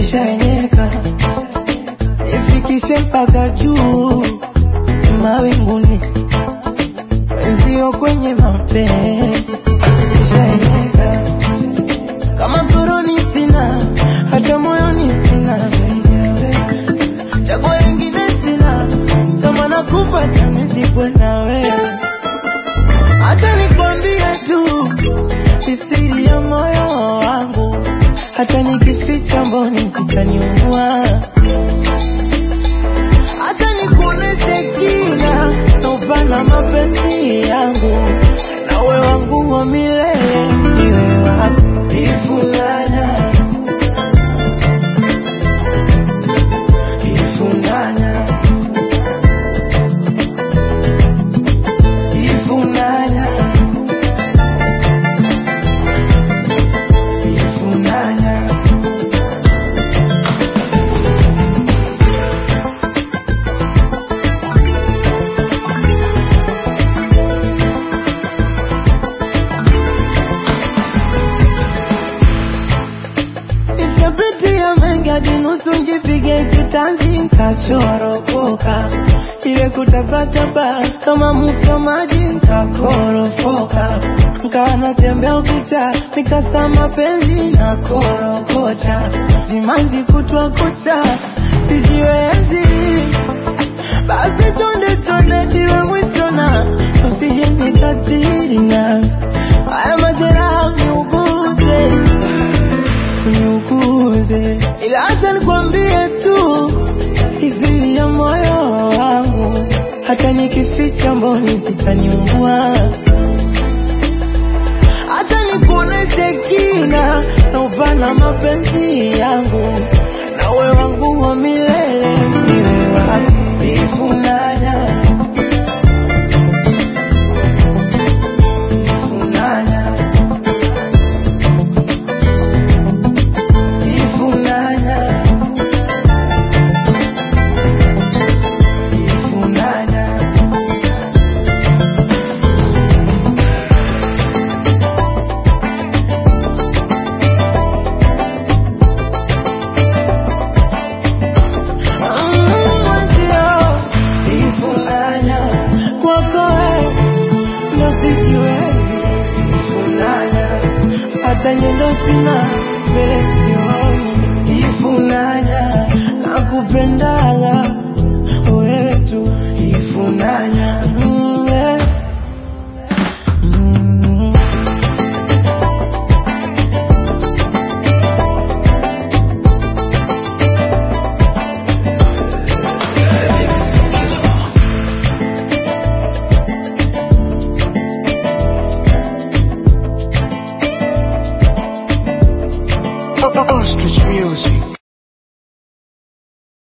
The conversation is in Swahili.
nishaenyeka ifikishe mpaka juu mawinguni, wenzio kwenye mapenzi nishaenyeka kama koroni sina, hata moyoni sina, chaguo lingine sina, tamana kupata nizikwe na wewe. Acha nikwambie tu siri ya moyo wangu, hata nikificha mboni zitaniua. Acha nikuoneshe kina na upana mapenzi yangu, nawe wangu wa milele, niwe wako ifunanya ifunanya ifunanya ifunanya Nishapitia mengi hadi nusu njipige kitanzi nkachoropoka, ile kutapatapa kama mto maji nkakorofoka, nkawa natembea ukicha mikasa mapenzi na korokocha, simanzi kutwa kucha sijiwezi, basi chonde chonde iwe mwisho na usije nikatili na haya majeraha niuguze uniuguze, ila acha nikwambie tu izili ya moyo wangu, hata nikificha mboni zitaniua. Acha nikuoneshe kina na upana mapenzi yangu, nawe wangu wa milele, niwe wako ifunanya ifunanya ifunanya ifunanya ifunanya kwako wewe ndo sijiwezi ifunanya hata nyendo sina mbele sioni ifunanya nakupendaga